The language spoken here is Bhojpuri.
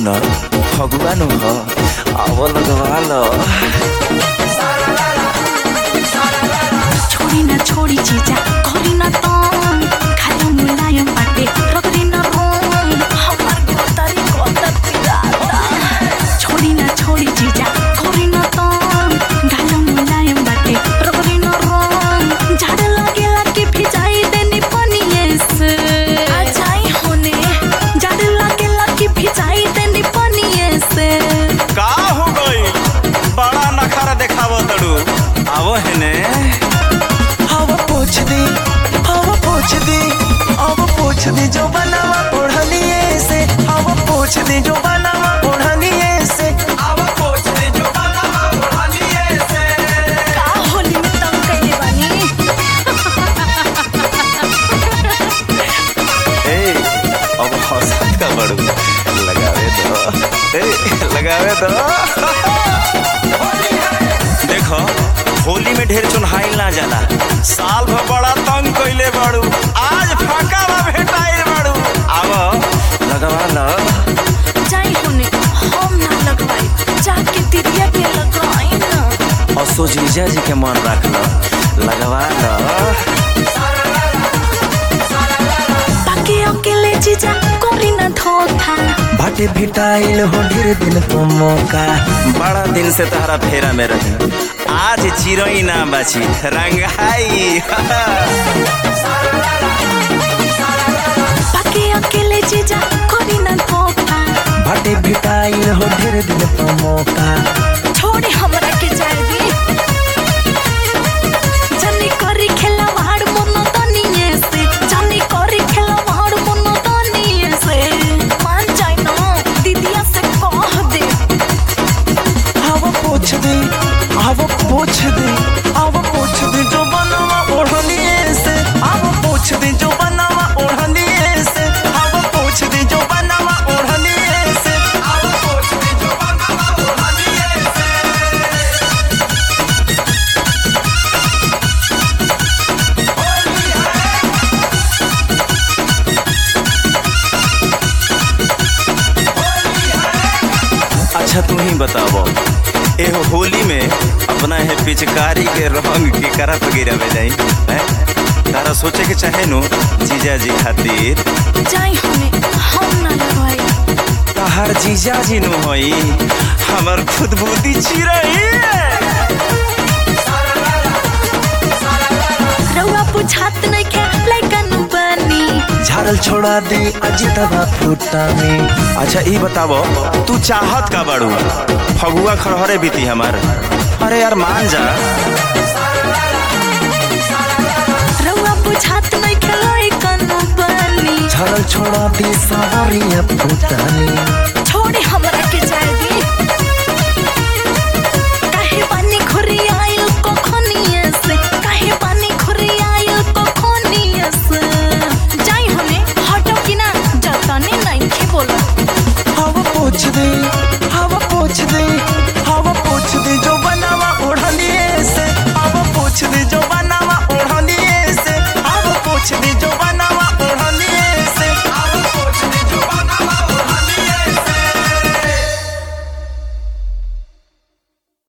सुन फगुआ नु ह अब लगवा ल छोड़ी ना छोड़ी जीजा करी ना तंग खाली मुलायम बाटे रगड़ी ना रोंग हमार गोतरी गोतर पिराता छोड़ी ना छोड़ी जीजा करी ना तंग खाली मुलायम बाटे रगड़ी ना रोंग झाड़ लागेला कि भिजाई देनी पनिये से आ जाई होने झाड़ लागेला कि भिजाई देनी पनिये से का हो गई बड़ा नखरा देखाव तड़ू आवो हेने हवा पोछ दी हवा पोछ दी हवा पोछ दी जो बनावा ओढ़निए से हवा पोछ दी जो बनावा ओढ़निए से हवा पोछ दी जो बनावा ओढ़निए से का होली में तंग कइले बानी ए अब हंसत का बड़ू लगावे दो ए लगावे दो देखो होली में ढेर चुनहाइल ना जाला साल भर बड़ा तंग कइले बाड़ू आज फाका बा भेटाइल बाड़ू आवो लगवा ल जाई होने हम ना लगवाई जाके तिरिया के लगवाई ना असो जीजा जी के मन रख ल लगवा ल बाकी अकेले जीजा कोरी ना धोखा बाटे भिटाइल हो ढेर दिन को मौका बड़ा दिन से तहरा फेरा में रही आज चिरई ना बाची रंगाई बाकी अकेले जीजा कोरी ना धोखा बाटे भिटाइल हो ढेर दिन को मौका छोड़ी हमरा के जाए दी जनी करी खेला वाड़ मोनो तनिए से जनी करी खेला वाड़ मोनो तनिए से मान जाई ना दीदिया से कह दे हवा पोछ दी हवा पोछ दी हवा पोछ दी जो बनावा ओढ़निए से हवा पोछ दी जो बनावा ओढ़निए से हवा पोछ दी जो बनावा ओढ़निए से हवा पोछ दी जो बनावा ओढ़निए से अच्छा तू ही बताबो ए होली में अपना है पिचकारी के रंग के करा पे गिरावे जाई हैं तारा सोचे के चाहे नु जीजा जी खातिर जाई होने हम ना लगवाई तहार जीजा जी नु होई हमर खुद बुद्धि चिरई रउआ बुझात नहीं के लइकन बनी झाड़ल छोड़ा दी अजितवा फूटा में अच्छा ई बताबो तू चाहत का बाड़ू फगुआ खड़हरे बीती हमार अरे यार मान जा रउआ बुझात नहीं के लइकन बनी झाड़ल छोड़ा दी सावरिया फूटा में